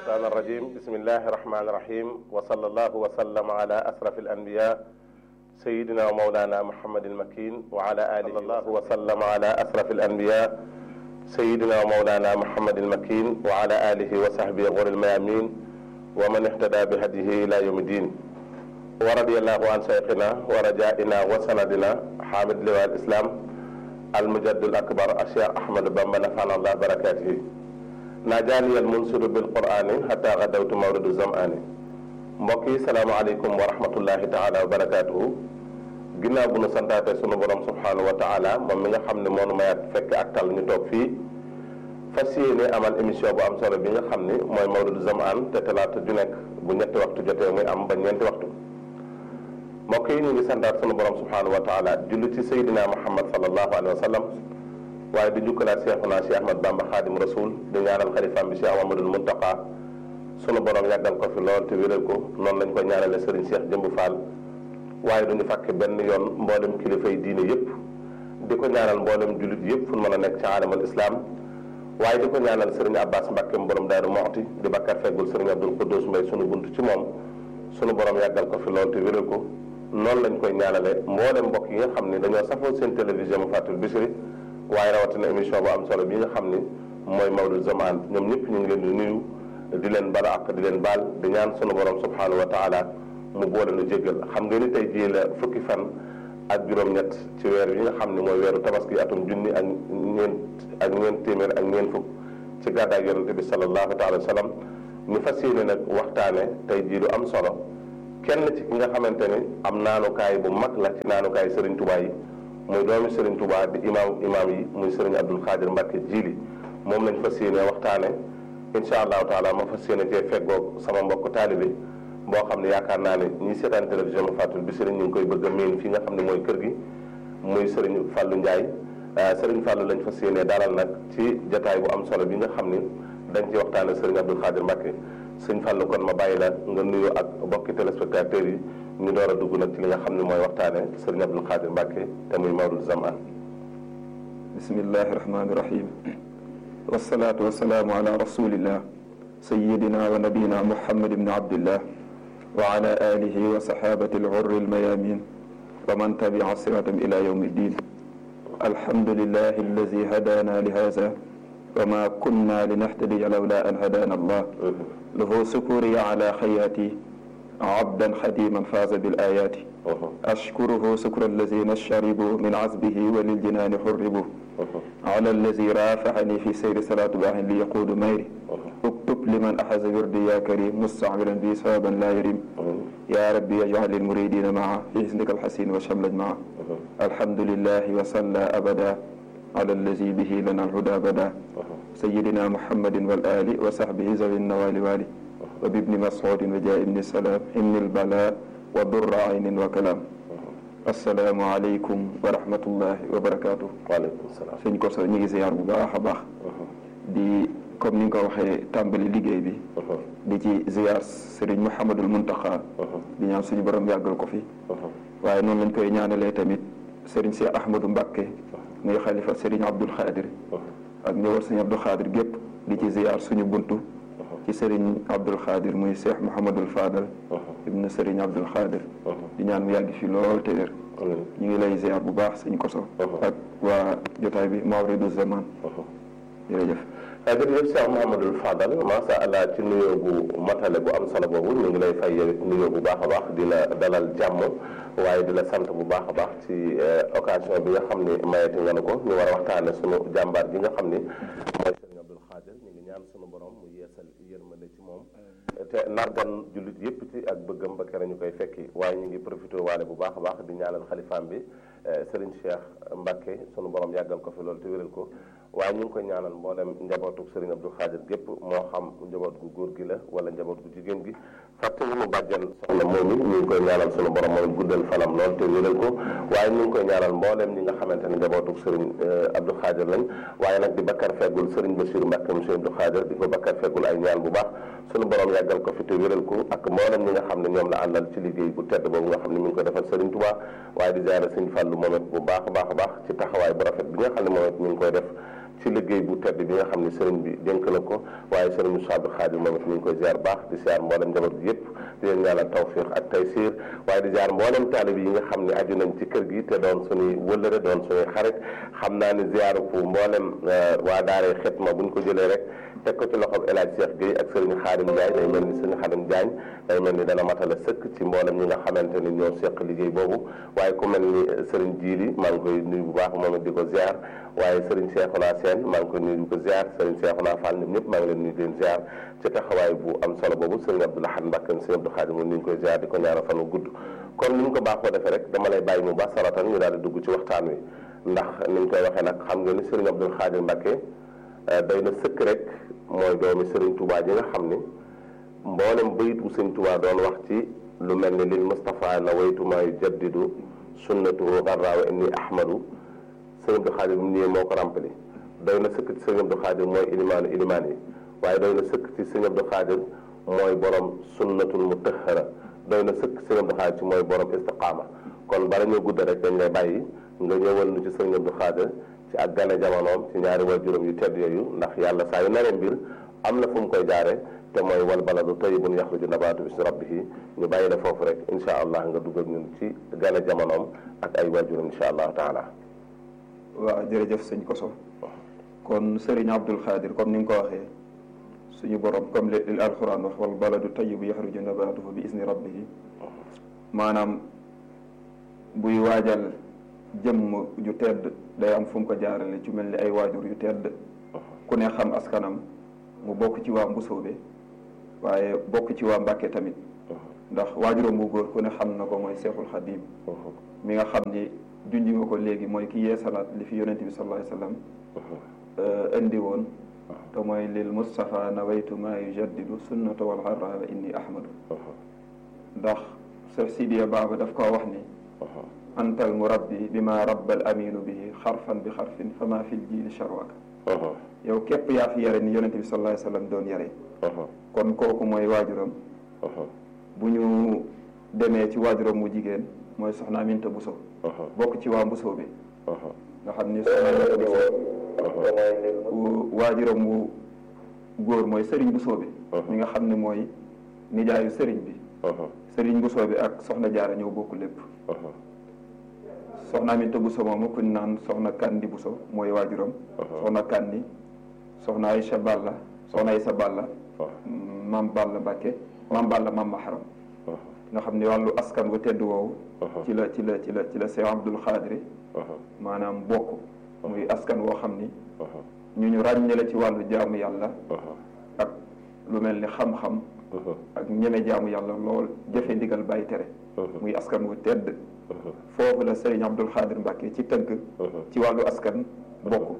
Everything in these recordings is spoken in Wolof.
الشيطان الرجيم بسم الله الرحمن الرحيم وصلى الله وسلم على أشرف الأنبياء سيدنا ومولانا محمد المكين وعلى آله الله وسلم على أشرف الأنبياء سيدنا ومولانا محمد المكين وعلى آله وصحبه غر الميامين ومن اهتدى بهديه إلى يوم الدين ورضي الله عن شيخنا ورجائنا وسندنا حامد لواء الإسلام المجد الأكبر الشيخ أحمد بن نفعنا الله بركاته najaani al munsiru bil qur'ani hatta gadawtu mawridu zam'ani mbokk yi salaamaaleykum wa rahmatullahi taala wa barakaatuhu ginnaaw bu nu santaate sunu borom subhanahu wa taala moom mi nga xam ne moonu mayaat fekk ak tal ñu toog fii fas yéene amal émission bu am solo bi nga xam ni mooy mawridu zam'an te talaata ju nekk bu ñetti waxtu jotee muy am ba ñeenti waxtu mbokk yi ñu ngi santaat sunu borom subhanahu wa taala julli ci sayyidina muhammad sallallahu alayhi wa sallam waaye di jukkalaat Seexuna Cheikh Ahmad Bamba Xaadim Rasul di ñaanal xalifaam bi Cheikh Amadul Muntaqa sunu borom yàggal ko fi lool te wéral ko noonu lañ ko ñaanale Serigne Cheikh Jëmb Fall waaye duñu fàkke benn yoon mboolem kilifay diine yëpp di ko ñaanal mboolem jullit yëpp fu mën a nekk ci aalamal islam waaye di ko ñaanal Serigne Abbas Mbàkke borom Daaru Moxti di bakkar feggul Serigne Abdul Quddus Mbay sunu bunt ci moom sunu borom yàggal ko fi lool te wéral ko noonu lañ koy ñaanale mboolem mbokk yi nga xam ne dañoo safoo seen télévision mu fàttul Bichri waaye rawatina émission bu am solo bi nga xam ni mooy Mawlud Zaman ñoom ñëpp ñu ngi leen di nuyu di leen bala ak di leen baal di ñaan sunu borom subhanahu wa taala mu boole nu jéggal xam nga ni tey jii la fukki fan ak juróom-ñett ci weer yi nga xam ne mooy weeru tabaski atum junni ak ñeent ak ñeent téeméer ak ñeent fukk ci gàddaay yonente bi sallallahu taala wa sallam ñu fas yéene nag waxtaane tey jii lu am solo kenn ci ki nga xamante ni am naanukaay bu mag la ci naanukaay Serigne Touba yi muy doomi Serigne Touba di imaam imaam yi muy Serigne Abdul Xaadir Mbàkke jiili moom lañ fas yéene waxtaane incha allahu taala ma fas yéene cee feggoog sama mbokk taalibe boo xam ne yaakaar naa ne ñi seetaan télévision ma fàttul bi Serigne ñu ngi koy bëgg a miin fi nga xam ne mooy kër gi muy Serigne Fallou Ndiaye Serigne Fallou lañ fas yéene dalal nag ci jataay bu am solo bi nga xam ni dañ ci waxtaane Serigne Abdul Xaadir Mbàkke Sëñ Fallou kon ma bàyyi la nga nuyoo ak bokki téléspectateurs yi ñu door a dugg nag ci li nga xam ne mooy waxtaane sëriñ Abdul Xaadir Mbàkke te muy Mawlud Zaman bismillahi rahmaani rahim wasalaatu wasalaamu ala rasulillah sayidina wa nabiyina muhammad ibni abdillah wa ala alihi wa sahabati alghurri almayamin wa man tabia siratam ila yawmi ddin alhamdulillahi alladi hadana li hada wa ma kunna linahtadiya lawla an hadana allah lahu sukuri ala xayaati abdan xadiman faaza bil ayaati ashkuruhu sukra allazina sharibu min azbihi wa liljinaani xurribu ala allazi raafaxani fi sayri salaatu baaxin li yaquudu mayri uktub liman axaza wirdi ya karim mustacmilan bi sawaban laa yarim ya rabbi yajcal lilmuridina maa fi xisnika alxasin wa shamlaj maa alhamdulilahi wa salla abada ala allazi bihi lana alhuda bada sayidina muhammadin wal ali wa saxbihi zawi nawali wali wa bibni mas'udin wa jaa ibni salaam innil balaa wa durra aynin wa kalaam assalaamu aleykum wa rahmatullahi wa barakaatu. waaleykum salaam. sëñ Koso ñu ngi ziar bu baax a baax. di comme ni nga ko waxee tàmbali liggéey bi. di ci ziar Serigne Mouhamadul Muntaxa. di ñaan suñu borom yàggal ko fi. waaye noonu lañ koy ñaanalee tamit Serigne Cheikh Ahmadou Mbakke. muy xalifa Serigne Abdoul Khadir. ak ñëwal Serigne Abdoul Khadir gépp di ci ziar suñu buntu. ci Serigne Abdul Xaadir muy Cheikh Mouhamadul Fadal. ibnu Serigne Abdul Xaadir. di ñaan mu yàgg fi lool te wér. ñu ngi lay ziar bu baax sëñ Koso. ak waa jotaay bi Mawridu Zaman. jërëjëf. jërëjëf Cheikh Mouhamadul Fadal macha allah ci nuyoo bu matale bu am solo boobu ñu ngi lay fay nuyoo bu baax a baax di la dalal jàmm waaye di la sant bu baax a baax ci occasion bi nga xam ni mayati nga ne ko ñu war a waxtaane sunu jàmbaar bi nga xam ni mooy Serigne Abdul Xaadir ñu ngi ñaan sunu borom mu yeesal yërmande ci moom te nargan jullit yëpp ci ak bëggam ba kere ñu koy fekki waaye ñu ngi profité waale bu baax a baax di ñaanal xalifaam bi Serigne Cheikh Mbacke sunu borom yàggal ko fi loolu te wéral ko waaye ñu ngi koy ñaanal mboolem njabootu Serigne Abdou Khadir gépp moo xam njaboot gu góor gi la wala njaboot gu jigéen gi fàtte wu mu bàjjan soxna moom it ñu ngi koy ñaanal sunu borom mooy guddal fanam lool te wéral ko waaye ñu ngi koy ñaanal mboolem ñi nga xamante ne njabootu Serigne Abdou Khadir lañ waaye nag di bakkar feggul Serigne Bachir Mbacke monsieur Abdou Khadir di ko bakkar feggul ay ñaan bu baax sunu borom yàggal ko fi te wéral ko ak mboolem ñi nga xam ne ñoom la àndal ci liggéey bu tedd boobu nga xam ne mi ngi ko defal Serigne Touba waaye di jaare Serigne Fallou moom it bu baax a baax a baax ci taxawaay bu rafet bi nga xam ne moom it mi ngi koy def ci liggéey bu tedd bi nga xam ne sëriñ bi dénk na ko waaye sëriñ Moussa Abdou Khadir moom it mi ngi koy ziar baax di ziar mboolem njaboot gi yëpp di leen ñaanal tawfiq ak taysir waaye di ziar mboolem taalib yi nga xam ne aju nañ ci kër gi te doon suñuy wëllëre doon suñuy xarit xam naa ne ziaru fu mboolem waa daaree xitma buñ ko jëlee rek teg ko ci loxob El Hadj Cheikh Gueye ak sëriñ Xaadim Ndiaye day mel ni sëriñ Xaadim Diagne day mel ni dana matala sëkk ci mboolem ñi nga xamante ni ñoo seq liggéey boobu waaye ku mel ni sëriñ Jiili maa ngi koy nuyu bu baax moom it di ko ziar waaye sëriñ Cheikhouna Sène maa ngi koy nuyu di ko ziar sëriñ Cheikhouna Fall ñoom ñëpp maa ngi leen nuyu di leen ziar ci taxawaay bu am solo boobu sëriñ Abdou Lahad Mbacké sëriñ Abdou Khadim moom ni ñu koy ziar di ko ñaanal fan wu gudd kon ni ñu ko baaxoo defee rek dama lay bàyyi mu baax saratan ñu daal di dugg ci waxtaan wi ndax ni ñu koy waxee nag xam nga ni sëriñ Abdou Khadim Mbacké day na sëkk rek mooy doomi sëriñ Touba ji nga xam ni mboolem bayit bu sëriñ Touba doon wax ci lu mel ni lil Moustapha na waytumaa yu jaddidu sunnatuhu garraawa inni ahmadu sëriñ Abdou Khadir mu ñëwee moo ko ràmpali doy na sëkk ci sëriñ Abdou Khadir mooy ilimaanu ilimaan yi waaye doy na sëkk ci sëriñ Abdou Khadir mooy borom sunnatul mutahhara doy na sëkk sëriñ Abdou Khadir ci mooy borom istiqaama kon bala ñoo gudda rek dañ lay bàyyi nga ñëwal nu ci sëriñ Abdou Khadir ci ak gane jamonoom ci ñaari waajuram yu tedd yooyu ndax yàlla saa yu naree mbir am na fu mu koy jaare te mooy wal baladu tayyibun yaxruju nabaatu bismi rabbihi ñu bàyyi la foofu rek insha allah nga dugal ñun ci gane jamonoom ak ay waajuram insha allahu taala waaw jërëjëf sëñ Koso kon Serigne Abdou Khadir comme ni nga ko waxee suñu borom comme li alquran wax wal baladu tayyibu yaxruju nabaatuhu bi isni rabbihi maanaam buy waajal jëmm ju tedd day am fu mu ko jaarale ci mel ni ay waajur yu tedd ku ne xam askanam mu bokk ci waa Mbusoobe waaye bokk ci waa Mbàkke tamit ndax waajuram bu góor ku ne xam na ko mooy Seexul Xadiim mi nga xam ni junj nga ko léegi mooy ki yeesalaat li fi yonente bi sallallahu alayhi wasallam indi woon te mooy lil Mustafa nawaytu maa yujaddidu sunnata wal xarra wa inni ahmadu ndax Seex Sidiya Baaba daf koo wax ni antal murabbi bi ma rabbal aminu bihi xarfan bi xarfin fa ma fil jiili sharwaka yow képp yaa fi yare ni yonente bi sallallahu alayhi wasallam doon yare kon kooku mooy waajuram bu ñu demee ci waajuram mu jigéen mooy soxna Aminta Buso bokk ci waa Mbusoo bi nga xam ni soxna Aminta Buso waajuram wu góor mooy sëriñ Busoo bi mi nga xam ne mooy nijaayu sëriñ bi sëriñ Busoo bi ak soxna Jaara ñoo bokk lépp soxna Aminta Buso moomu kuñ naan soxna Kandi Buso mooy waajuram soxna Kandi soxna Aysa Balla soxna Aysa Balla maam Balla Mbàkke maam Balla maam Maharam nga xam ne wàllu askan wu tedd woowu ci la ci la ci la ci la Seex Abdul Xaadir maanaam bokk muy askan woo xam ni ñu ñu ràññe la ci wàllu jaamu yàlla ak lu mel ni xam-xam ak ñeme jaamu yàlla lool jëfe ndigal bàyyi tere muy askan wu tedd foofu la Sëriñ Abdul Xaadir Mbàkke ci tënk ci wàllu askan bokk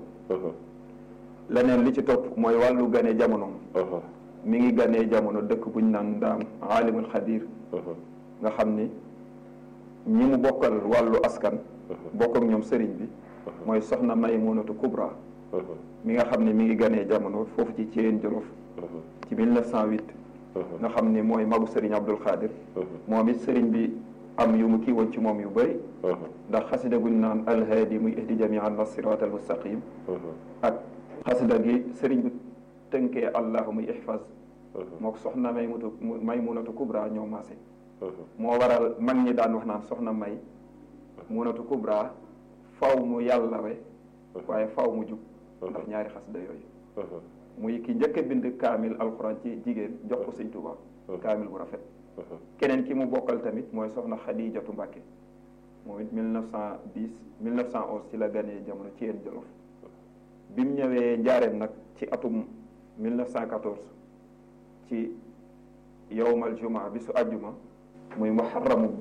leneen li ci topp mooy wàllu gane jamonoom mi ngi ganee jamono dëkk bu ñu naan ndaam aalimul xadir nga xam ni ñi mu bokkal wàllu askan bokk ak ñoom sëriñ bi mooy soxna Maymunatu Kubra mi nga xam ne mi ngi ganee jamono foofu ci Thièyène Jolof ci 1908 nga xam ni mooy magu sëriñ Abdul Xaadir moom it sëriñ bi am yu mu kii woon ci moom yu bëri ndax xasida guñ naan alhaadi muy ihdi jamian na sirat al mustaqim ak xasida gi sëriñ bi tënkee allahu muy ihfaz moo ko soxna may mutu may munatu kubra ñoo maase moo waral mag ñi daan wax naan soxna may munatu kubra faw mu yàlla we waaye faw mu jub ndax ñaari xasida yooyu muy ki njëkk a bind kaamil alxuraan ci jigéen jox ko sëñ Tuubaa kaamil bu rafet keneen ki mu bokkal tamit mooy soxna Xadijatu Mbàkke moom it 1910 1911 ci la ganee jamono ci yéen Jolof bi mu ñëwee njaareem nag ci atum 1914 ci yowmal juma bi su àjjuma muy muharramu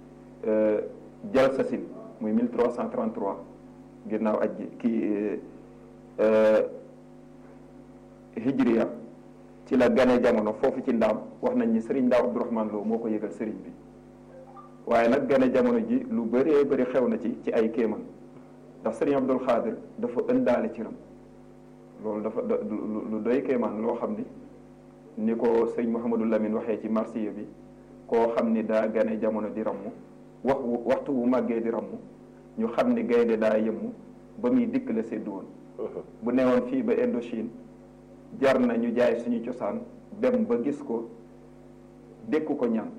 jalsasin muy 1333 ginnaaw ajji kii hijriya ci la gane jamono foofu ci ndaam wax nañ ni sëriñ Ndaam Abdourahman Lo moo ko yëgal sëriñ bi waaye nag gane jamono ji lu bëree bëri xew na ci ci ay kéeman ndax sëriñ Abdul Xaadir dafa ëndaale ci ram loolu dafa lu doy kéemaan loo xam ni ni ko sëñ Mouhamadou Lamine waxee ci marsiya bi koo xam ni daa gane jamono di ramm wax waxtu bu màggee di ramm ñu xam ni gaynde daa yëmmu ba muy dikk la séddu woon bu newoon fii ba Indochine jar na ñu jaay suñu cosaan dem ba gis ko dékku ko ñaan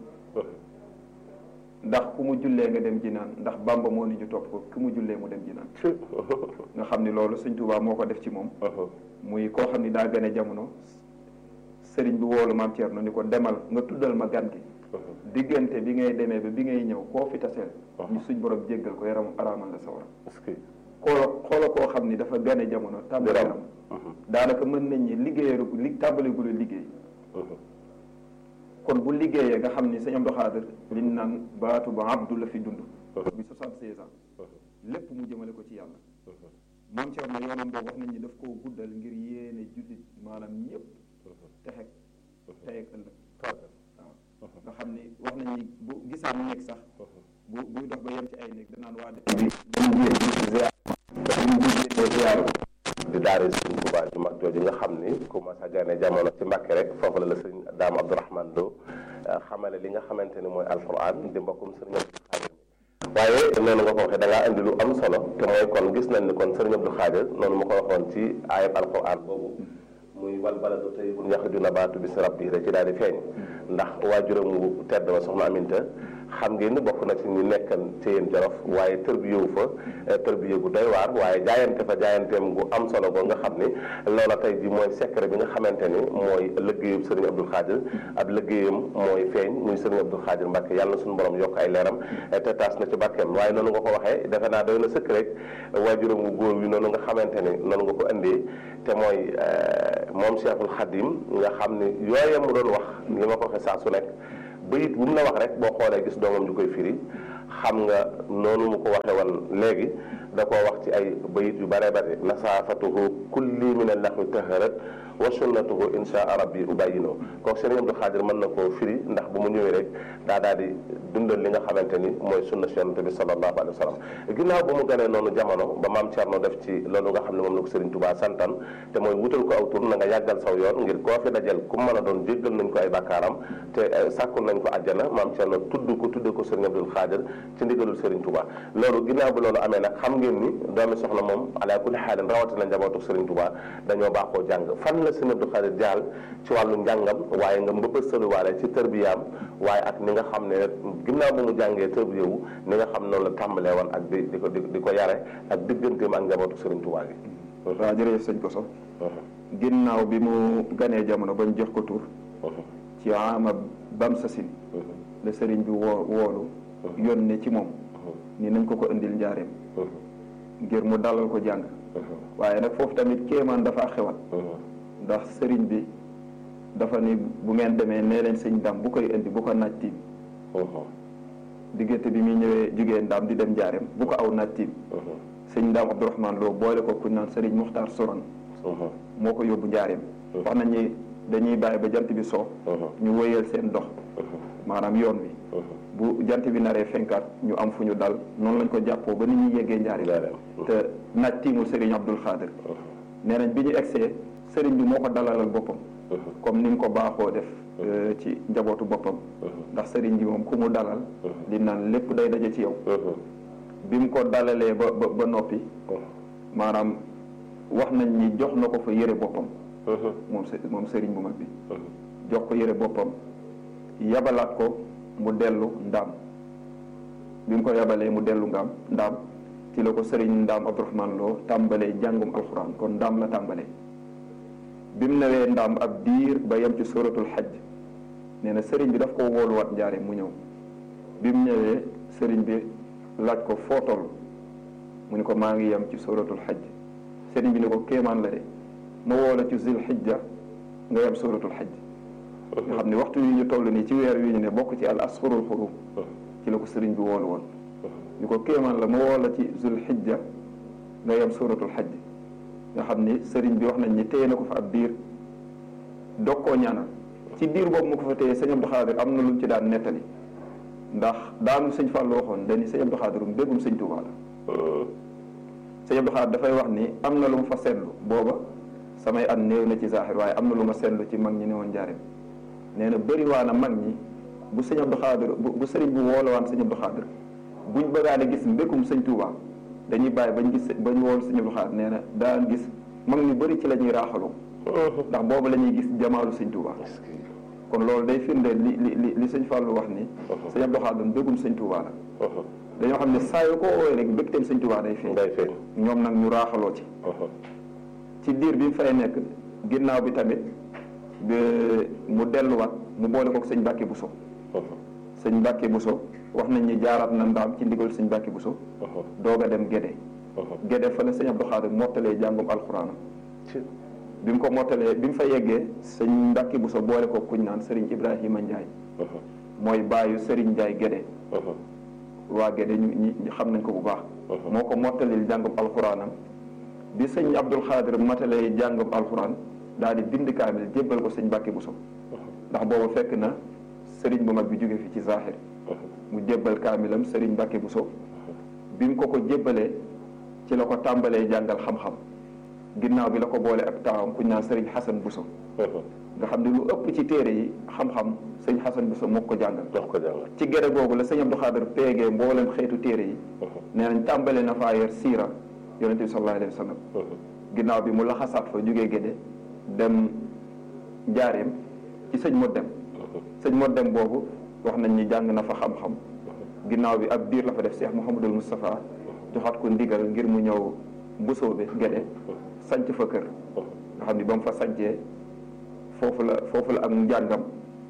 ndax ku mu jullee nga dem ji naan ndax Bàmba moo ni ñu topp ko ku mu jullee mu dem ji naan nga xam ni loolu Sëñ Tuubaa moo ko def ci moom muy koo xam ni daa gën a jamono sëriñ bi woolu maam Thierno ni ko demal nga tuddal ma gan gi diggante bi ngay demee ba bi ngay ñëw koo fi taseel ñu suñ borom jéggal ko yaram araamal la sawara xoolo xoola koo xam ni dafa gën a jamono tàmbali am daanaka mën nañ ñi liggéeyaru li tàmbaligula liggéey kon bu liggéeyee nga xam ni sëñ Abdou Khadir liñ naan baatu ba abdu la fi dund bi soixante-seize ans lépp mu jëmale ko ci yàlla maam Thierno yoonam boobu wax nañ ni daf koo guddal ngir yéene jullit maanaam ñëpp texeg tey ak ëllëg waaw nga xam ni wax nañ ni bu gisaan nekk sax bu buy dox ba yem ci ay néeg danaan waa dëkk bi dañu ziar dañu ziar di daare sëriñ Tuubaa ju mag jooju nga xam ni ku ma sa gane jamono ci Mbàkke rek foofu la la sëriñ Daam Abdourahmane Lo xamale li nga xamante ni mooy alquran di mbokkum sëriñ Abdou Xaadir waaye noonu nga ko waxee da ngaa indi lu am solo te mooy kon gis nañ ni kon sëriñ Abdou Xaadir noonu ma ko waxoon ci ayab alquran boobu muy wal baladu tayyibun yaxruju nabaatu bismi rabbihi rek ci daal di feeñ ndax waajuram wu tedd wa soxna Aminta xam ngeen ni bokk na ci ñu nekkan ci yéen jolof waaye tërbiyewu fa tërbiye gu doy waar waaye jaayante fa jaayanteem gu am solo go nga xam ni loola tey ji mooy secret bi nga xamante ni mooy liggéeyub sëriñ Abdul Xaadir ab liggéeyam mooy feeñ muy sëriñ Abdul Xaadir Mbàkke yàlla na suñu borom yokk ay leeram te taas na ci barkeem waaye noonu nga ko waxee defe naa doy na sëkk rek waajuram wu góor wi noonu nga xamante ni noonu nga ko indee te mooy moom Cheikhul Xadim nga xam ni yooye mu doon wax li ma ko waxee saa su nekk bayit bu mu la wax rek boo xoolee gis doomam ju koy firi xam nga noonu mu ko waxee woon léegi da koo wax ci ay bayit yu bare bare nasaafatuhu kulli min allaxwi taharat wa sunnatuhu insha rabbi ubayino kooku sëriñ Abdou Xaadir mën na koo firi ndax bu mu ñëwee rek daa daal di dundal li nga xamante ni mooy sunna si yonante bi sallallahu alayhi wa sallam ginnaaw ba mu ganee noonu jamono ba maam Thierno def ci loolu nga xam ne moom la ko sëriñ Touba santan te mooy wutal ko aw tur na nga yàggal saw yoon ngir koo fi dajal ku mën a doon jéggal nañ ko ay bakkaaram te sàkkul nañ ko àjjana maam Thierno tudd ko tudde ko sëriñ Abdou Xaadir ci ndigalul sëriñ Touba loolu ginnaaw bi loolu amee nag xam ngeen ni doomi soxna moom ala kulli xaalin rawatina njabootu sëriñ Touba dañoo baaxoo jàng fan la sëriñ Abdou Xaadir jaal ci wàllu njàngam waaye nga mbëbëstaluwaale ci tërbiyaam waaye ak ni nga xam ne ginnaaw bu mu jàngee tërbiyewu ni nga xam noonu la tàmbalee woon ak di di ko di ko yare ak digganteem ak njabootu sëriñ Touba gi waaw jërëjëf sëñ Koso ginnaaw bi mu ganee jamono bañ jox ko tur ci ama bam sasin la sëriñ bi woo woolu yónne ci moom ni nañ ko ko indil njaareem ngir mu dalal ko jàng waaye nag foofu tamit kéemaan dafa xewat ndax sëriñ bi dafa ni bu ngeen demee nee leen sëñ ndam bu koy indi bu ko naaj tiim diggante bi muy ñëwee jugee ndam di dem njaareem bu ko aw naaj tiim sëñ ndam Abdourahmane Lo boole ko kuñ naan sëriñ Muxtaar Soron moo ko yóbbu njaareem wax nañ ni dañuy bàyyi ba jant bi soo ñu wëyal seen dox maanaam yoon wi bu jant bi naree fenkaat ñu am fu ñu dal noonu lañ ko jàppoo ba ni ñuy yeggee njaareem te naaj tiimul sëriñ Abdul Xaadir nee nañ bi ñu egsee sëriñ bi moo ko dalalal boppam comme ni mu ko baaxoo def ci njabootu boppam ndax sëriñ bi moom ku mu dalal di naan lépp day daje ci yow bi mu ko dalalee ba ba ba noppi maanaam wax nañ ni jox na ko fa yëre boppam moom moom sëriñ bu mag bi jox ko yëre boppam yabalaat ko mu dellu ndaam bi mu ko yabalee mu dellu ngaam ndaam ci la ko sëriñ ndaam Abdourahmane Lo tàmbalee jàngum alxuraan kon ndaam la tàmbalee bi mu newee ndaam ab diir ba yem ci suratul xajj nee na sëriñ bi daf ko wooluwaat njaare mu ñëw bi mu ñëwee sëriñ bi laaj ko foo toll mu ni ko maa ngi yem ci suratul xajj sëriñ bi ni ko kéemaan la de ma woola ci zil xijja nga yem suratul xajj nga xam ne waxtu yi ñu toll nii ci weer wi ñu ne bokk ci al asfurul xurum ci la ko sëriñ bi woolu woon ni ko kéemaan la ma woola ci zil xijja nga yem suratul xajj nga xam ni sëriñ bi wax nañ ni téye na ko fa ab diir dog koo ñaanal ci diir boobu mu ko fa téye sëñ Abdou Xaadir am na lu mu ci daan nettali ndax daanu sëñ Fàllu waxoon dañu sëñ Abdou Xaadir um déggum sëñ Tuubaa la sëñ Abdou Xaadir dafay wax ni am na lu mu fa seetlu booba samay at néew na ci zaaxir waaye am na lu ma seetlu ci mag ñi ne woon njaareem nee na bëri waa na mag ñi bu sëñ Abdou Xaadir bu sëriñ bu woolowaan sëñ Abdou Xaadir buñ bëggaan a gis mbékum sëñ Tuubaa dañuy bàyyi bañ gis ba ñu woon sëñ Abdou Khadre nee na daan gis mag ñu bëri ci la ñuy raaxaloo ndax boobu la ñuy gis jamaalu sëñ Touba kon loolu day firndeel li li li li sëñ Fallou wax ni sëñ Abdou Khadre mbégum sëñ Touba la dañoo xam ne saa yu ko woowee rek mbégteem sëñ Touba day feeñ day feeñ ñoom nag ñu raaxaloo ci ci diir bi mu fay nekk ginnaaw bi tamit ba mu delluwaat mu boole kook sëñ Mbàkke Buso sëñ Mbàkke Buso wax nañ ni jaaraat na ndaam ci ndigal sëñ Mbàkke Buso doog a dem Gédé Gédé fa la sëñ Abdou Khadre mottalee jàngum alxuraanam bi mu ko mottalee bi mu fa yeggee sëñ Mbàkke Buso boole ko kuñ naan Serigne Ibrahima Ndiaye mooy baayu Serigne Ndiaye Gédé waa Gédé ñu ñi xam nañ ko bu baax moo ko mottalil jàngum alxuraanam bi sëñ Abdou Khadre matalee jàngum alxuraan daal di bind kaamil jébbal ko sëñ Mbàkke Buso ndax booba fekk na sëriñ bu mag bi jóge fi ci zaaxir mu jébbal kaamilam sëriñ Mbàkke Buso bi mu ko ko jébbalee ci la ko tàmbalee jàngal xam-xam ginnaaw bi la ko boole ak taawam kuñ naan sëriñ Xasan Buso nga xam ne lu ëpp ci téere yi xam-xam sëñ Xasan Buso moo ko jàngal jox ko jàngal ci gere googu la sëñ Abdou Khadre péegee mboolem xeetu téere yi nee nañ tàmbalee na faa yor siira yonente bi sallallahu alayhi wa sallam ginnaaw bi mu laxasaat fa jógee géde dem njaareem ci sëñ Modem sëñ Modem boobu wax nañ ni jàng na fa xam-xam ginnaaw bi ab diir la fa def Cheikh Mouhamadul Moustapha joxaat ko ndigal ngir mu ñëw mbusoobe géde sanc fa kër nga xam ni ba mu fa sancee foofu la foofu la ak njàngam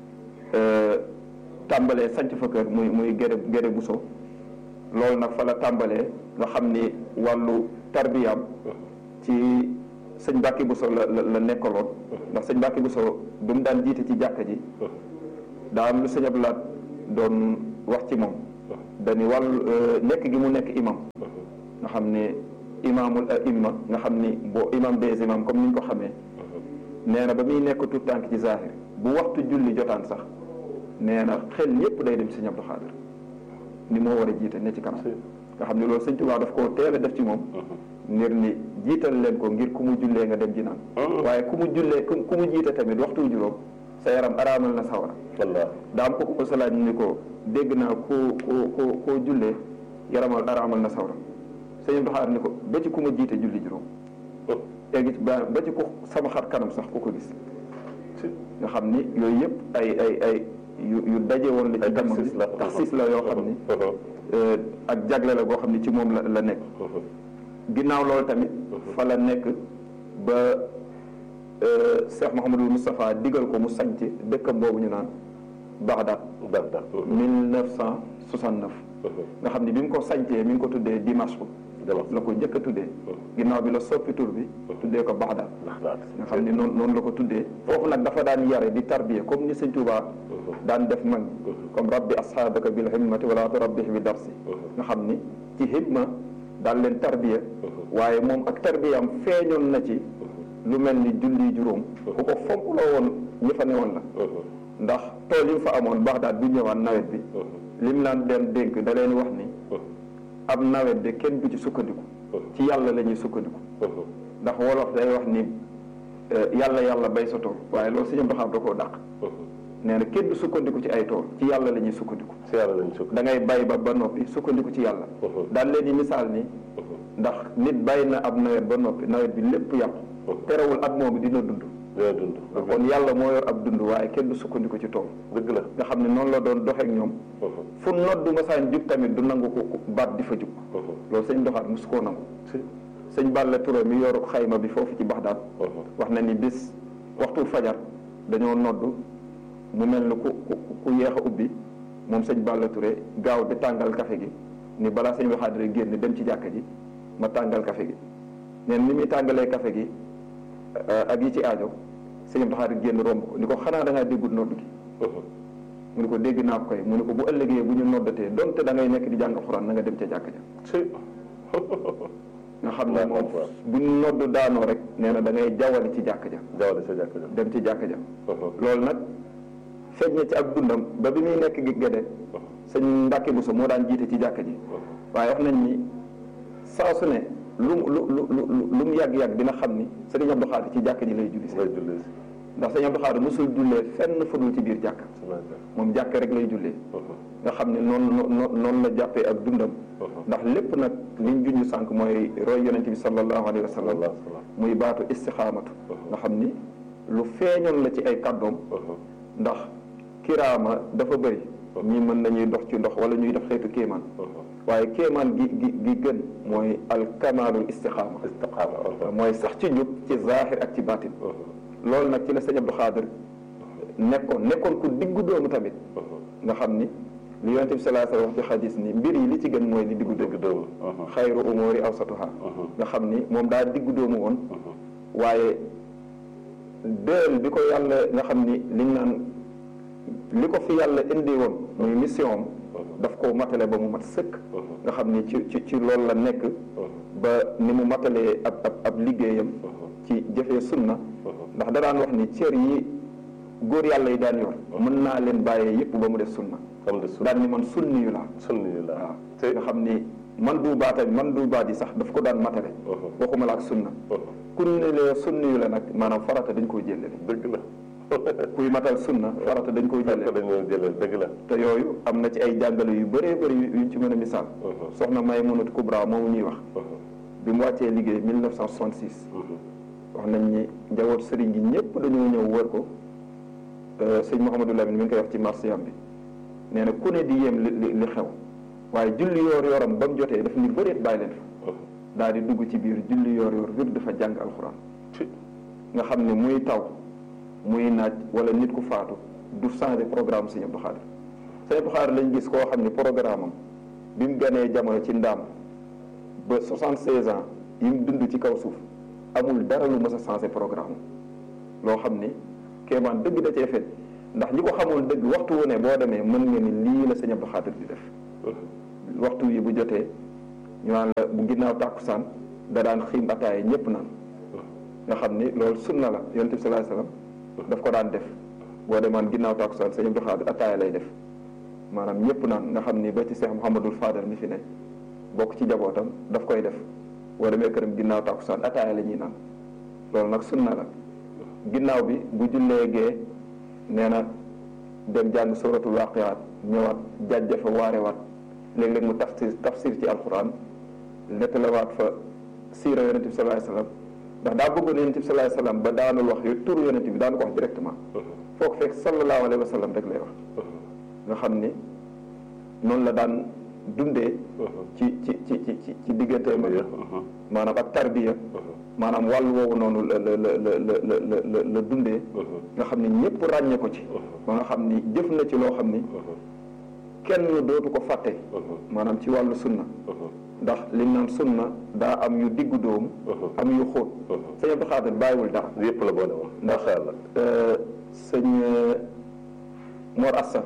tàmbalee sanc fa kër muy muy géde géde buso loolu nag fa la tàmbalee nga xam ni wàllu tarbiyaam ci sëñ Mbàkke Buso la la nekkaloon ndax sëñ Mbàkke Buso bu mu daan jiite ci jàkka ji daa am lu sëñ Abdou Lahad doon wax ci moom dañu wàllu nekk gi mu nekk imam nga xam ne imaamul aimma nga xam ni boo imam des imam comme ni ñu ko xamee nee na ba muy nekk tout tànk ci zahir bu waxtu julli jotaan sax nee na xel yépp day dem sëñ Abdou Khadre ni moo war a jiite ne ci kanam nga xam ne loolu sëñ Tuubaa daf koo teel a def ci moom ngir ni jiital leen ko ngir ku mu jullee nga dem ji naan waaye ku mu jullee ku mu jiite tamit waxtu juróom sa yaram araamal na sawara daa am ko ko salaat ni ko dégg naa ku ku ku koo jullee yaramal araamal na sawara sëñ Abdou Khadre ni ko ba ci ku ma jiite julli juróom léegi ba ba ci ku sama xar kanam sax ku ko gis nga xam ni yooyu yëpp ay ay ay yu yu daje woon la ci damm bi taxsis la yoo xam ni ak jagle la goo xam ni ci moom la la nekk ginnaaw loolu tamit fa la nekk ba Cheikh Mouhamadul Moustapha digal ko mu sanc dëkkam boobu ñu naan Bagdad Bagdad 1969 nga xam ni bi mu ko sancee mi ngi ko tuddee Dimashq la ko njëkk a tuddee ginnaaw bi la soppi tur bi tuddee ko Bagdad nga xam ni noonu noonu la ko tuddee foofu nag dafa daan yare di tarbiya comme ni sëñ Tuubaa daan def mag comme rabbi asxaabaka bil himmati wala turabbih bi darsi nga xam ni ci himma daan leen tarbiya waaye moom ak tarbiyam feeñoon na ci lu mel ni julli juróom ku ko fonk loo woon ñi fa newoon la ndax tool yi fa amoon Bagdad bu ñëwaan nawet bi lim naan dem dénk da leen wax ni ab nawet de kenn du ci sukkandiku ci yàlla la ñuy sukkandiku ndax wolof day wax ni yàlla yàlla bay sa tool waaye loolu sëñ Abdou Khadre da koo dàq nee na kenn du sukkandiku ci ay tool ci yàlla la ñuy sukkandiku si yàlla lañ sukk da ngay bay ba ba noppi sukkandiku ci yàlla daal leen di misaal ni ndax nit bàyyi na ab nawet ba noppi nawet bi lépp yàqu terewul at moomu dina dund dina dund kon yàlla moo yor ab dund waaye kenn du sukkandiku ci tool dëgg la nga xam ne noonu la doon doxeek ñoom fu noddu masaan jub tamit du nangu ko baat di fa jub loolu sëñ Abdou Khadre mosu koo nangu sëñ Balla Touré mi yor xayma bi foofu ci Baxdaad wax na ni bis waxtu fajar dañoo noddu mu mel ni ku ku yéex a ubbi moom sëñ Balla Touré gaaw di tàngal café gi ni balaa sëñ Abdou Khadre génn dem ci jàkka ji ma tàngal café gi neen ni muy tàngalee café gi ak yi ci aajo sëñ Abdou Khadre génn romb ko ni ko xanaa da ngaa déggul noddu gi mu ni ko dégg naa ko koy mu ni ko bu ëllëgee bu ñu noddatee donte da ngay nekk di jàng xuraan na nga dem ca jàkka ja nga xam ne moom bu ñu noddu daanoo rek nee na da ngay jawali ci jàkka ja jawale sa jàkk ja dem ci jàkka ja loolu nag feeñ na ci ak dundam ba bi muy nekk gi gede sëñ Mbàkke Buso moo daan jiite ci jàkka ji waaye wax nañ ni saa su ne lu lu lu lu lu mu yàgg-yàgg dina xam ni sëriñ Abdou Khadre ci jàkka ji lay julli si ngay julli si ndax sëñ Abdou Khadre mosul jullee fenn fudul ci biir jàkk moom jàkk rek lay jullee nga xam ne noonu noonu la jàppee ak dundam ndax lépp nag liñ junj sànq mooy roy yonente bi sallallahu alayhi wa sallam muy baatu istixaamatu nga xam ni lu feeñoon la ci ay kàddoom ndax kiraama dafa bëri ñii mën nañuy dox ci ndox wala ñuy def xeetu kéemaan waaye kéemaan gi gi gi gën mooy alkamaalul istixaama mooy sax ci njub ci zaahir ak ci baatin loolu nag ci la sëñ Abdou Khadre nekkoon nekkoon ku diggu doomu tamit nga xam ni li yonente bi salaa sallam wax ci xadis ni mbir yi li ci gën mooy li diggu doomu xayru umuri awsatuha nga xam ni moom daa diggu doomu woon waaye dël bi ko yàlla nga xam ni liñ naan li ko fi yàlla indi woon muy mission am daf ko matale ba mu mat sëkk nga xam ni ci ci ci loolu la nekk ba ni mu matalee ab ab ab liggéeyam ci jëfee sunna ndax da daan wax ni cër yi góor yàlla yi daan yor mën naa leen bàyyee yëpp ba mu def sunna daan ni man sunni yu laa sunni yu laa waaw nga xam ni man du baata man du baat yi sax daf ko daan matale waxuma la ak sunna ku ne lee sunni yu la nag maanaam farata dañ koo jëlale dëgg la kuy matal sunna farata dañ koy jëlee dañoo jëlee dëgg la te yooyu am na ci ay jàngale yu bëree bëri yuñ ci mën a misaal soxna Maymunatu Kubra moomu ñuy wax bi mu wàccee liggéey 1966 wax nañ ni njaboot sëriñ gi ñëpp dañoo ñëw wër ko sëñ Mouhamadou Lamine mi ngi koy wax ci marsiyam bi nee na ku ne di yéem li li xew waaye julli yoor yoram ba mu jotee daf ni bëreet bàyyi leen fa daal di dugg ci biir julli yoor yoor wir dafa jàng alxuraan nga xam ne muy taw muy naaj wala nit ku faatu du changé programme sëñ Abdou Khadre sëñ Abdou Khadre lañ gis koo xam ne programme am bi mu ganee jamono ci ndaam ba 76 ans yi mu dund ci kaw suuf amul dara lu mës a changé programme loo xam ni kéemaan dëgg da cee fet ndax ñi ko xamul dëgg waxtu wu ne boo demee mën nga ni lii la sëñ Abdou Khadre di def waxtu yi bu jotee ñu naan la bu ginnaaw tàkkusaan da daan xiim ataaya ñëpp naan nga xam ni loolu sunna la yonent bi sallallahu alayhi wasallam daf ko daan def boo demaan ginnaaw tàkkusaan sëñ Abdou Khadre ataaya lay def maanaam ñëpp naan nga xam ni ba ci Cheikh Mouhamadul Fadal mi fi ne bokk ci jabootam daf koy def boo demee këram ginnaaw tàkkusaan ataaya la ñuy naan loolu nag sunna la ginnaaw bi bu jullee gee nee na dem jàng suratul waqiyaat ñëwaat jàjjafa waarewaat léeg-léeg mu tafsir tafsir ci alquran nettalawaat fa siira yonent bi sallallahu alayhi wasallam ndax daa bëggoon yonent bi sallallahu alayhi wasallam ba daanul wax yu turu yonent bi daanu ko wax directement foo ko fekk sallallahu alayhi wasallam rek lay wax nga xam ni noonu la daan dundee ci ci ci ci ci diggante ma maanaam ak tarbiya maanaam wàll woowu noonu la la la la la la la dundee nga xam ni ñëpp ràññee ko ci ba nga xam ni jëf na ci loo xam ni kenn dootu ko fàtte maanaam ci wàllu sunna ndax liñ naan sunna daa am yu diggu dóomu am yu xóot sëñ Abdou Khadre bàyyiwul dara yëpp la boole woon ndax sëñ Mor Assa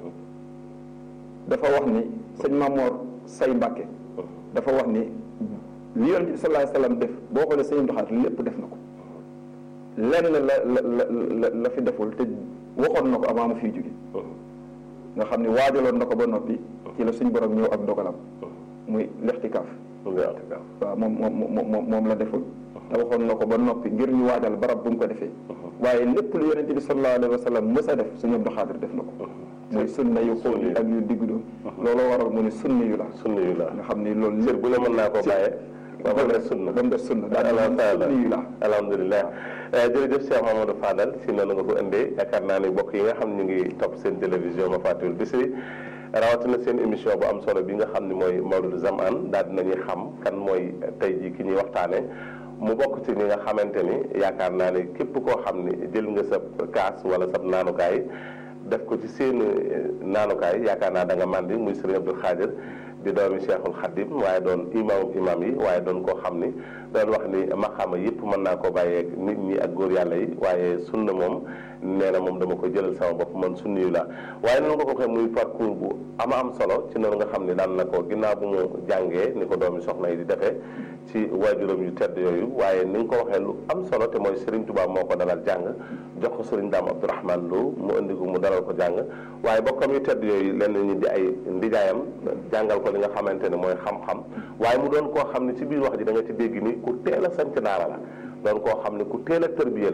dafa wax ni sëñ Mamor Say Mbàkke dafa wax ni li yonent bi sallallahu alayhi wasallam def boo xoolee sëñ Abdou Khadre lépp def na ko lenn la la la la fi deful te waxoon na ko avant mu fiy jóge nga xam ne waajaloon na ko ba noppi ci la suñ borom ñëw ak dogalam muy lextikaaf waaw moom moom moom la deful te waxoon na ko ba noppi ngir ñu waajal barab bu mu ko defee waaye lépp lu yonent bi sallallahu alayhi wa sallam mës a def suñu Abdou Khadre def na ko muy sunna yu xóot yi ak yu diggu doon looloo waral mu ne sunna yu la sunna yu la nga xam ni loolu lépp bu ne mën naa koo bàyyee ba mu def sunna ba mu def sunna daal sunna yu la alhamdulilah jërëjëf Cheikh Mamadou Fadal si noonu nga ko indee yaakaar naa ni bokk yi nga xam ñu ngi topp seen télévision ma fàttewul Bichri rawatina seen émission bu am solo bi nga xam ne mooy Mawlud Zamaan daal dinañuy xam kan mooy tey jii ki ñuy waxtaane mu bokk ci ñi nga xamante ni yaakaar naa ni képp koo xam ni jël nga sa kaas wala sa naanukaay def ko ci seen naanukaay yaakaar naa da nga màndi muy Serigne Abdou Khadre di doomi Cheikhul Khadim waaye doon imam imam yi waaye doon koo xam ni doon wax ni maxaama yëpp mën naa koo bàyyee nit ñi ak góor yàlla yi waaye sunna moom nee na moom dama ko jëlal sama bopp man sunni yu la waaye noonu nga ko waxee muy parcours bu ama am solo ci noonu nga xam ni daan na ko ginnaaw bu mu jàngee ni ko doomi soxna yi di defee ci waajuram yu tedd yooyu waaye ni nga ko waxee lu am solo te mooy Serigne Touba moo ko dalal jàng jox ko Serigne Dame Abdourahmane Lo mu indi ko mu dalal ko jàng waaye bokkam yu tedd yooyu lenn ñi di ay ndijaayam jàngal ko li nga xamante ne mooy xam-xam waaye mu doon koo xam ne ci biir wax ji da nga ci dégg ni ku teel a sanc daara la doon koo xam ne ku teel a tërbiye la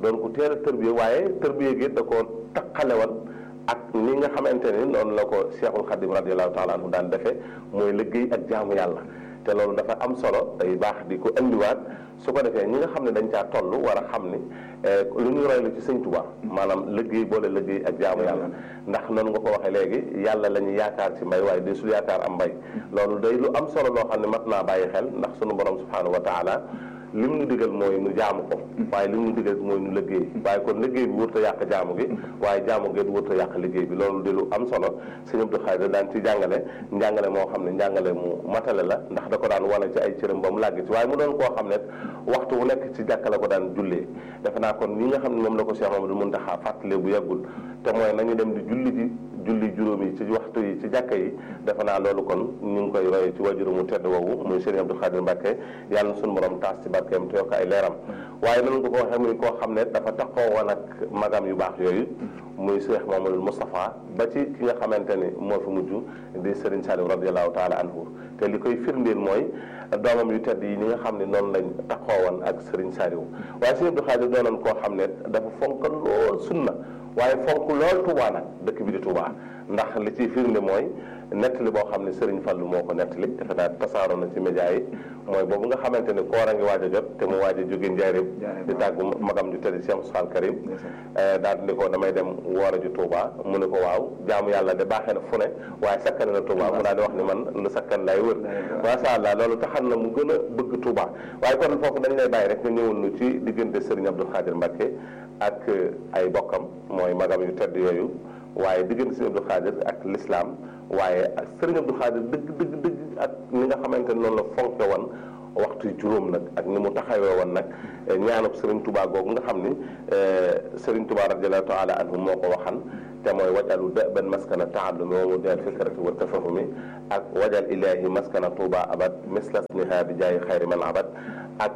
doon ko teel a tërbiye waaye tërbiye gi da koo taqalewoon ak ni nga xamante ni noonu la ko Cheikhul Khadim radiallahu taala anhu daan defee mooy liggéey ak jaamu yàlla te loolu dafa am solo day baax di ko indiwaat su ko defee ñi nga xam ne dañ caa toll war a xam ni lu ñu roy la ci sëñ Tuubaa maanaam liggéey boole liggéey ak jaamu yàlla ndax noonu nga ko waxee léegi yàlla la ñu yaakaar ci mbay waaye de sul yaakaar am mbay loolu day lu am solo loo xam ne mat naa bàyyi xel ndax sunu borom subhanahu wa taala lim nu digal mooy nu jaamu ko waaye lim nu digal mooy nu liggéey waaye kon liggéey bi wërta yàq jaamu gi waaye jaamu gi wërta yàq liggéey bi loolu di lu am solo sëñ Abdou Khadre daan ci jàngale njàngale moo xam ne njàngale mu matale la ndax da ko daan wane ci ay cëram ba mu làgg ci waaye mu doon koo xam ne waxtu wu nekk ci jàkka la ko daan jullee defe naa kon ni nga xam ne moom la ko Cheikh Mamadou Muntaxa fàttale bu yàggul te mooy nañu dem di julli ji julli juróom yi ci waxtu yi ci jàkka yi defe naa loolu kon ñu ngi koy roye ci wajuru mu tedd woowu muy Serigne Abdou Khadre Mbacké yàlla na suñu borom taas ci barkeem te yokk ay leeram waaye nan nga ko waxee muy koo xam ne dafa taxoo woon ak magam yu baax yooyu muy Cheikh Mamadou Moustapha ba ci ki nga xamante ni moo fi mujj di Serigne Saliou radiallahu taala anhu te li koy firndeel mooy doomam yu tedd yi ni nga xam ne noonu lañ taxoo woon ak Serigne Saliou waaye Serigne Abdou Khadre doonoon koo xam ne dafa fonk lool sunna waaye fonk lool Touba nag dëkk bi di Touba ndax li ciy firnde mooy nettali boo xam ne Serigne Fallou moo ko nettali defe naa tasaaroo na ci média yi mooy boobu nga xamante ne koor a ngi waaj a jot te mu waaj a jóge njaareem di tàggu magam ju tedd Cheikh Moussa Karim daal di ko damay dem woor a ju Touba mu ne ko waaw jaamu yàlla de baaxee na fu ne waaye sakkan na Touba mu daal di wax ni man lu sakkan lay wër macha allah loolu taxan na mu gën a bëgg Touba waaye kon foofu dañ lay bàyyi rek nga ñëwul nu ci diggante Serigne Abdou Khadre Mbacké ak ay bokkam mooy magam yu tedd yooyu waaye diggante Serigne Abdou Khadre ak l'islam waaye ak Serigne Abdou Khadre dëgg dëgg dëgg ak ni nga xamante ne noonu la fonke woon waxtu juróom nag ak ni mu taxawee woon nag ñaanub Serigne Touba googu nga xam ni Serigne Touba radiallahu taala anhu moo ko waxan te mooy wajalu dëban maskana taallumi wa mudal fikrati wa tafahumi ak wajal ilahi maskana Touba abad mislas niha bi jaayi xayri man abad ak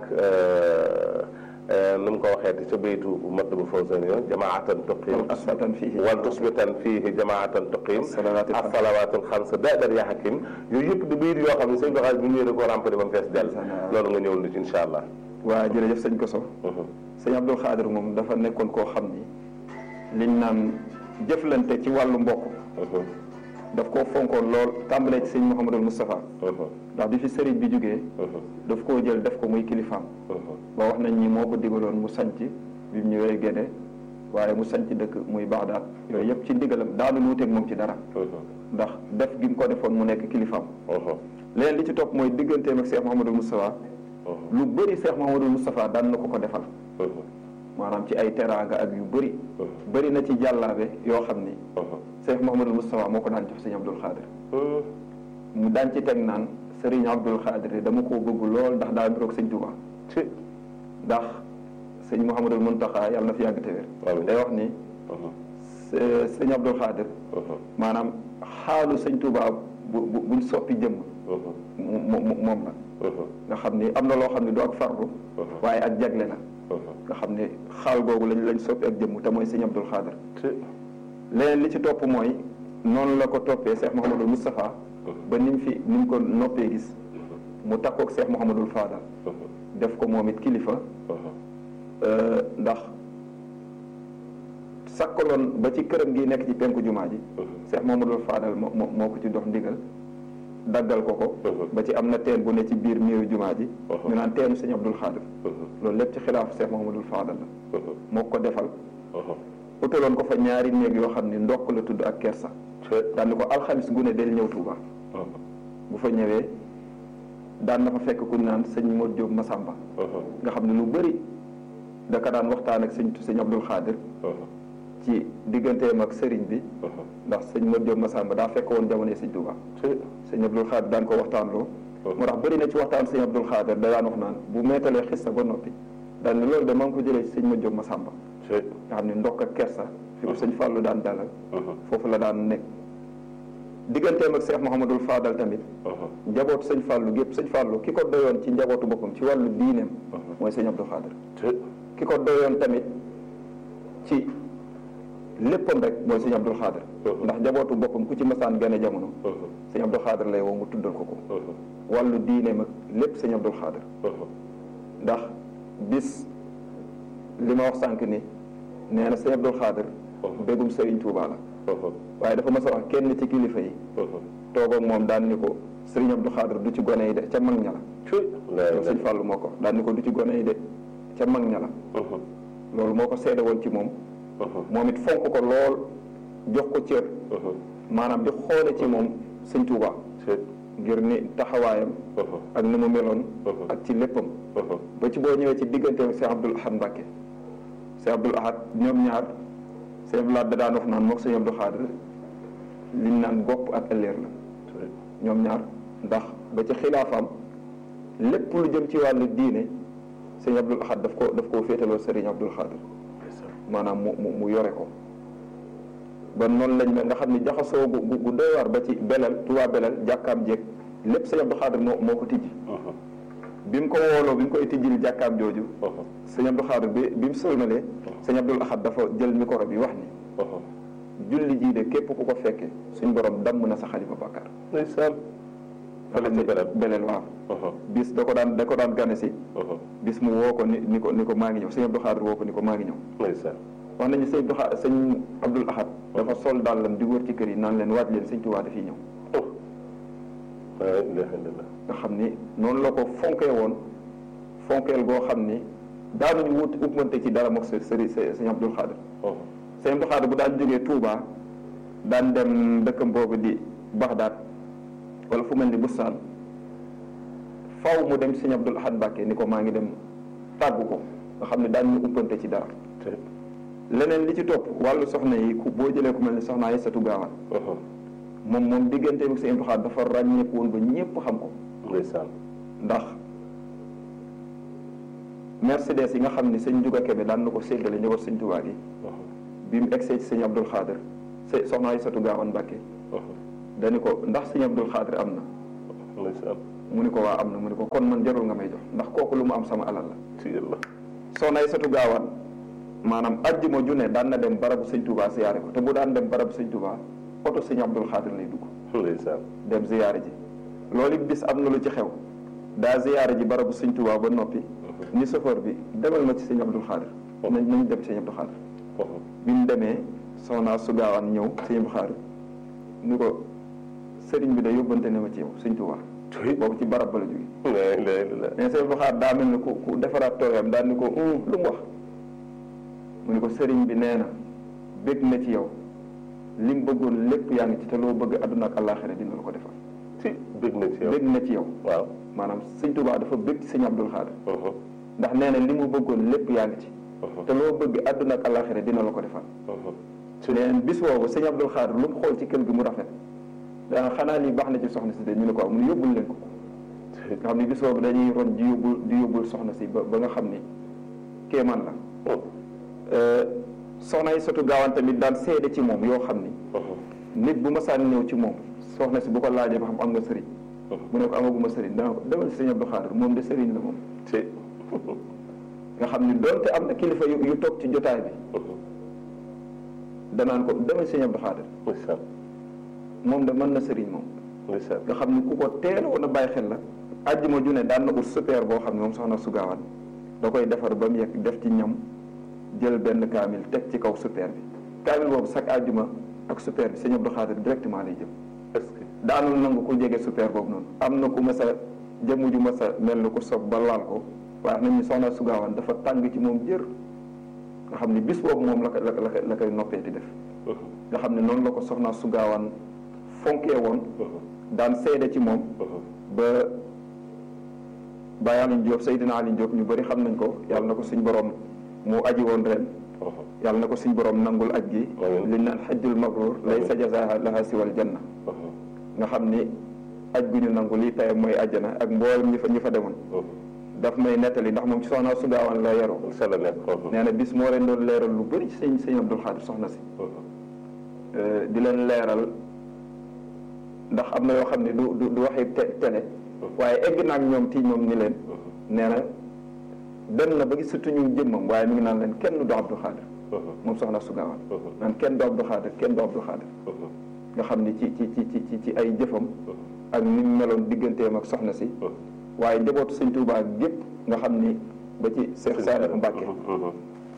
nu mu ko waxee ca baytu Matlabul Fawzayni jamaatan tuqim wal tusbitan fiihi jamaatan tuqim as-salawaatul xams daadar yaa hakim yooyu yëpp di bayit yoo xam ne sëñ Baxaaj bu ñëwee da koo rempli ba mu fees dell loolu nga ñëwul ci incha allah waa jërëjëf sëñ Koso sëñ Abdou Khadre moom dafa nekkoon koo xam ni liñ naan jëflante ci wàllu mbokk daf koo fonkoon lool tàmbalee ci sëñ Mouhamadul Moustapha ndax bi fi sëriñ bi jógee daf koo jël def ko muy kilifaam ba wax nañ ni moo ko digaloon mu sanc bi mu ñëwee Gédé waaye mu sanc dëkk muy Baxdaad yooyu yëpp ci ndigalam daanu luuteeg moom ci dara ndax def gi mu ko defoon mu nekk kilifaam leneen li ci topp mooy digganteem ak Cheikh Mouhamadul Moustapha lu bëri Cheikh Mouhamadul Moustapha daan na ko ko defal maanaam ci ay teraanga ak yu bëri bëri na ci jàllaabe yoo xam ni Cheikh Mouhamadul Moustapha moo ko daan jox sëñ Abdou Khadre mu daan ci teg naan sëriñ Abdou Khadre dama koo bëgg lool ndax daa biroog sëñ Touba ndax sëñ Mouhamadul Muntaxa yàlla na fi yàgg te wér day wax ni sëñ Abdou Khadre maanaam xaalu sëñ Touba bu buñ soppi jëmm moom la nga xam ni am na loo xam ne du ak farlu waaye ak jagle la nga xam ne xaal googu lañ lañ soppi ak jëmm te mooy sëñ Abdou Khadre leneen li ci topp mooy noonu la ko toppee Cheikh Mouhamadul Moustapha ba ni mu fi ni mu ko noppee gis mu takkook Cheikh Mouhamadul Fadal def ko moom it kilifa ndax sakkaloon ba ci këram gi nekk ci penku jumaa ji Cheikh Mouhamadul Fadal moo moo ko ci dox ndigal daggal ko ko ba ci am na teen bu ne ci biir miiru jumaa ji ñu naan teenu sëñ Abdul Khadre loolu lépp ci xilaafu Cheikh Mouhamadul Fadal la moo ko defal utaloon ko fa ñaari néeg yoo xam ni ndokk la tudd ak kersa daan ko alxamis gune del ñëw Touba bu fa ñëwee daan na fa fekk ku naan sëñ Modou Diop Massamba nga xam ne lu bëri da ka daan waxtaan ak sëñ sëñ Abdul Khadre ci digganteem ak sëriñ bi ndax sëñ Modou Diop Massamba daa fekk woon jamono sëñ Touba sëñ Abdul Khadre daan ko waxtaan loo moo tax bëri na ci waxtaan sëñ Abdul Khadre da daan wax naan bu meetalee xissa ba noppi daan ne loolu de maa ngi ko jëlee ci sëñ Modou Diop Massamba nga xam ne ndokk ak kersa fi ko sëñ Fallou daan dalal foofu la daan nekk digganteem ak Cheikh Mouhamadul Fadal tamit njabootu sëñ Fallou gépp sëñ Fallou ki ko doyoon ci njabootu boppam ci wàllu diineem mooy sëñ Abdou Khadre ki ko doyoon tamit ci léppam rek mooy sëñ Abdou Khadre ndax njabootu boppam ku ci masaan gane jamono sëñ Abdou Khadre lay woo mu tuddal ko ko wàllu diineem ak lépp sëñ Abdou Khadre ndax bis li ma wax sànq ni nee na sëñ Abdul Xaadir bégum Sëriñ Tuubaa la waaye dafa mas a wax kenn ci kilifa yi toog ak moom daan ni ko Sëriñ Abdul Xaadir du ci gone yi de ca mag ña la loolu sëñ Fàllu moo ko daan ni ko du ci gone yi de ca mag ña la loolu moo ko seede woon ci moom moom it fonk ko lool jox ko cër maanaam di xoole ci moom sëñ Tuubaa ngir ni taxawaayam ak ni mu meloon ak ci léppam ba ci boo ñëwee ci digganteem Cheikh Abdoul Ahad Mbacke Cheikh Abdoul Ahad ñoom ñaar Cheikh Abdoul Ahad da daan wax naan mook sëñ Abdou Khadre liñ naan bopp ak ëlleer la ñoom ñaar ndax ba ci xilaafaam lépp lu jëm ci wàllu diine sëñ Abdoul Ahad daf ko daf koo féetaloo Serigne Abdoul Khadre maanaam mu mu mu yore ko ba noonu lañ mel nga xam ne jaxasoo gu gu doy waar ba ci belal Tuubaa belal jàkkaam jéeg lépp sëñ Abdou Khadre moo moo ko tijji bi mu ko wooloo bi mu koy tijjil jàkkaam jooju sëñ Abdou Khadre bi bi mu sëlmalee sëñ Abdoul Ahad dafa jël micro bi wax ni julli jii de képp ku ko fekke suñ borom damm na sa xalima bàkkaar ndeysaan fële ci belal belal waaw bis da ko daan da ko daan gane si bis mu woo ko ni ni ko ni ko maa ngi ñëw sëñ Abdou Khadre woo ko ni ko maa ngi ñëw ndeysaan wax nañu sëñ Abdou Khadre sëñ Abdoul Ahad dafa sol dàllam di wër ci kër yi naan leen waaj leen sëñ Tuubaa dafiy ñëw la ilaha illallah nga xam ni noonu la ko fonkee woon fonkeel goo xam ni daanuñu wut uppante ci dara mook sa sëri sëñ Abdoul Khadre sëñ Abdoul Khadre bu daan jógee Touba daan dem dëkkam boobu di Baxdaad wala fu mel ni Bustaan faw mu dem sëñ Abdoul Ahad Mbàkke ni ko maa ngi dem tàggu ko nga xam ne daan ñu uppante ci dara leneen li ci topp wàllu soxna yi ku boo jëlee ku mel ni soxna Aysatu Gaawaan moom moom digganteem ak sëñ Abdoul Khadre dafa ràññeeku woon ba ñëpp xam ko ndeysaan ndax Mercedes yi nga xam ni sëñ Juga Kebe daan na ko séddale ñëwal sëñ Tuubaa gi bi mu egsee ci sëñ Abdoul Khadre se soxna Aysatu Gaawaan Mbàkke dañu ko ndax sëñ Abdoul Khadre am na ndeysaan mu ni ko waa am na mu ni ko kon man jarul nga may jox ndax kooku lu mu am sama alal la ci yàlla soxna Aysatu Gaawaan maanaam ajjuma ju ne daan na dem barabu sëñ Tuubaa ziyaare ko te bu daan dem barabu sëñ Tuubaa oto sëñ Abdoul Khadre lay dugg ndeysaan dem ziyaare ji loolu it bis am na lu ci xew daa ziyaare ji barabu sëñ Tuubaa ba noppi ni chauffeur bi demal ma ci sëñ Abdoul Khadre nañ nañ dem sëñ Abdoul Khadre bi mu demee soxna su gaawaan ñëw sëñ Abdoul Khadre ni ko sëriñ bi da yóbbante ne ma ci yow sëñ Tuubaa boobu ci barab ba la jóge mais sëñ Abdoul Khadre daa mel ni ku ku defaraat toogam daal ni ko lu mu wax mu ni ko sëriñ bi nee na bég na ci yow li mu bëggoon lépp yaa ngi ci te loo bëgg àdduna ak àllaaxira dina la ko defal ci bég na ci yow bég na ci yow waaw maanaam sëñ Tuubaa dafa bég ci sëñ Abdoul Khadre ndax nee na li mu bëggoon lépp yaa ngi ci te loo bëgg àdduna ak àllaaxira dina la ko defal neen bis boobu sëñ Abdoul Khadre lu mu xool ci kër gi mu rafet dana xanaa lii baax na ci soxna si de ñu ne ko am mu ne yóbbul leen ko nga xam ne bis boobu dañuy ron di yóbbul di yóbbul soxna si ba ba nga xam ni kéemaan la soxna yi sotu gaawaan tamit daan seede ci moom yoo xam ni nit bu ma saan ñëw ci moom soxna si bu ko laajee ba xam am nga sëriñ mu ne ko amaguma sëriñ dana ko demal sëñ Abdou Khadre moom de sëriñ la moom nga xam ni doonte am na kilifa yu yu toog ci jotaay bi danaan ko demal sëñ Abdou Khadre moom de mën na sëriñ moom nga xam ni ku ko teel woon a bàyyi xel la àjjuma ju ne daan na ut super boo xam ne moom soxna su gaawaan da koy defar ba mu yegg def ci ñam jël benn kaamil teg ci kaw super bi kaamil boobu chaque àjjuma ak super bi sëñ Abdou Khadre directement lay jëm est-ce que daanul nangu ku jege super boobu noonu am na ku mas a jëmm ju mas a mel ni ku sob ba laal ko waaye nañu soxna su gaawaan dafa tàng ci moom jër nga xam ni bis boobu moom la ko la ko la koy noppee di def nga xam ne noonu la ko soxna su gaawaan fonkee woon daan seede ci moom ba Baye Alioune Diop Seydina Alioune Diop ñu bëri xam nañ ko yàlla na ko suñ borom mu aji woon ren yàlla na ko suñ borom nangul aj gi li naan xajjul mabrur laysa jazaaha laha siwal janna nga xam ni aj gu ñu nangu lii tey mooy àjjana ak mboolem ñi fa ñi fa demoon daf may nettali ndax moom ci soxna su gaawaan la yaroo sa la nekk nee na bis moo leen doon leeral lu bëri ci sëñ sëñ Abdoul Khadre soxna si di leen leeral ndax am na yoo xam ne du du du waxi télé waaye egg naag ñoom tii ñoom ni leen nee na dem na ba gis surtout ñu jëmmam waaye mi ngi naan leen kenn du Abdoul Khadre moom soxna su gaawaan naan kenn du Abdoul Khadre kenn du Abdoul Khadre nga xam ni ci ci ci ci ci ay jëfam ak ni mu meloon digganteem ak soxna si waaye njabootu sëñ Tuubaa gépp nga xam ni ba ci Seex Saaliu Mbàkke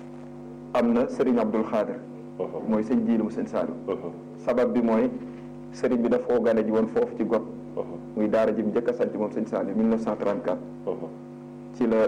am na Serigne Abdul Xaadir mooy sëñ jiili mu sëñ Saliou sabab bi mooy Serigne bi daf koo gane ji woon foofu ci got muy daara ji mu njëkk a sanc moom sëñ Saliou 1934 ci la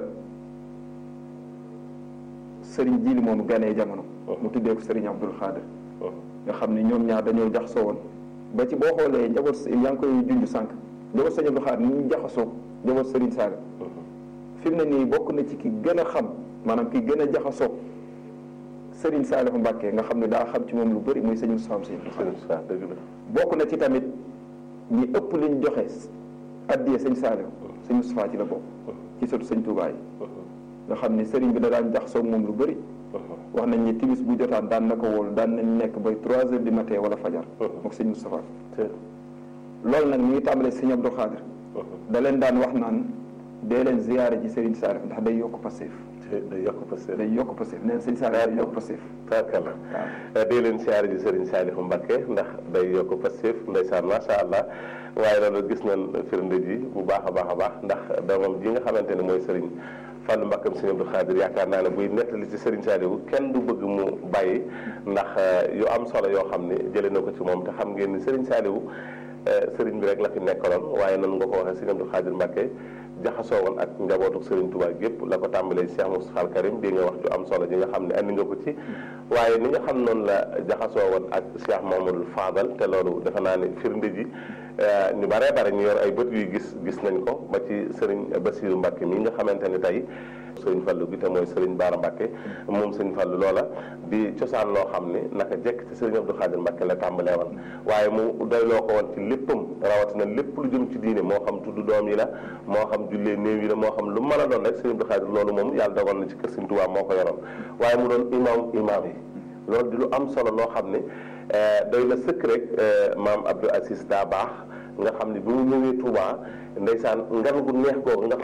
Serigne jiili moomu ganee jamono mu tuddee ko Serigne Abdul Xaadir nga xam ne ñoom ñaar dañoo jaxasoo woon ba ci boo xoolee njaboot yaa ngi koy junj sànq njaboot sëñ Abdul Xaadir ni ñu jaxasoo njaboot Serigne Saliou fi mu ne nii bokk na ci ki gën a xam maanaam ki gën a jaxasoo Serigne Saliou Mbacke nga xam ne daa xam ci moom lu bëri muy sëñ Moustapha Sy dëgg la bokk na ci tamit ñi ëpp liñ joxe addiyee sëñ Saliou sëñ Moustapha ci la bokk ci sëtu sëñ Touba yi nga xam ni Serigne bi da daan jaxasoo moom lu bëri wax nañ ni timis bu jotaan daan na ko wóolu daan nañ nekk bay trois heures du matin wala fajar mook sëñ Moustapha loolu nag mi ngi tàmbalee sëñ Abdou Khadir da leen daan wax naan dee leen ziyaare ji Serigne Saliou ndax day yokk passif day yokk Pastef day yokk passif neen sëñ Saliou day yokk passif tabarkalla dee leen siyaare ji Serigne Saliou Mbacke ndax day yokk Pastef ndeysaan macha allah waaye loolu gis nañ firnde ji bu baax a baax a baax ndax doomam ji nga xamante ne mooy Serigne Fallou Mbackeem Serigne Abdou Khadir yaakaar naa ne buy nettali ci Serigne Saliou kenn du bëgg mu bàyyi ndax yu am solo yoo xam ne jëlee na ko ci moom te xam ngeen ni Serigne Saliou Serigne bi rek la fi nekkaloon waaye nan nga ko waxee Serigne Abdou Khadir Mbacke jaxasoo woon ak njabootu Serigne Touba gépp la ko tàmbalee Cheikh Moustapha Al Karim di nga wax ju am solo ji nga xam ne andi nga ko ci waaye ni nga xam noonu la jaxasoo woon ak Cheikh Mamadou Fadal te loolu defe naa ne firnde ji ñu baree bare ñu yor ay bët yuy gis gis nañ ko ba ci Serigne Bassirou Mbacke mi nga xamante ni tey Serigne Fallou gi te mooy Serigne Bara Mbacke moom Serigne Fallou loola di cosaan loo xam ne naka jekk ci Serigne Abdou Khadir Mbacke la tàmbalee woon waaye mu doy loo ko woon ci léppam rawatina lépp lu jëm ci diine moo xam tudd doom yi la moo xam jullee néew yi la moo xam lu mën a doon rek Serigne Abdou Khadir loolu moom yàlla dogal na ci kër Serigne Touba moo ko yoroon waaye mu doon imam imam yi loolu di lu am solo loo xam ne doy la sëkk rek maam Abdou Aziz daa baax nga xam ne bi mu ñëwee Touba ndeysaan ngan gu neex googu nga